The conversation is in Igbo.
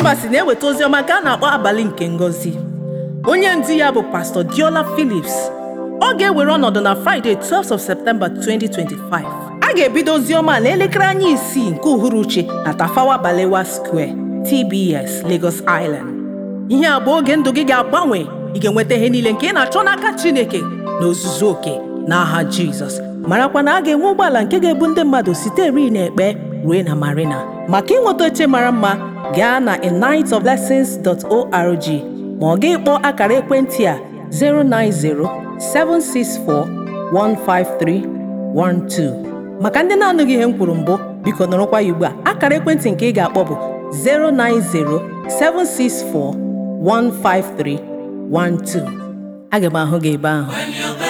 Embassy na-eweta oziọma nke a na-akpọ abalị nke ngọzi onye ndu ya bụ pastọ Diola Phillips ọ ga-ewere ọnọdụ na Friday 12 of September 2025 a ga-ebido oziọma n'elekere anya isii nke uhuruchi na Tafawa Balewa Square TBS Lagos Island ihe a bụ oge ndụ gị ga-agbanwe ị ga-enweta ihe niile nke ị na-achọ n'aka Chineke na ozuzu oke n'aha Jizọs marakwa na a ga-enwe ụgbọala nke ga-ebu ndị mmadụ site eri na ekpe ruo na marina maka ịnweta oche mara mma gaa na enightofblessings.org ma ọ gị kpọọ akara ekwentị a 090-764-15312 maka ndị na-anụghị ihe m kwuru mbụ biko nọrọkwa ya ugbu a akara ekwentị nke ị ga-akpọ bụ 090-764-15312 aga m ahụ gị ebe ahụ When you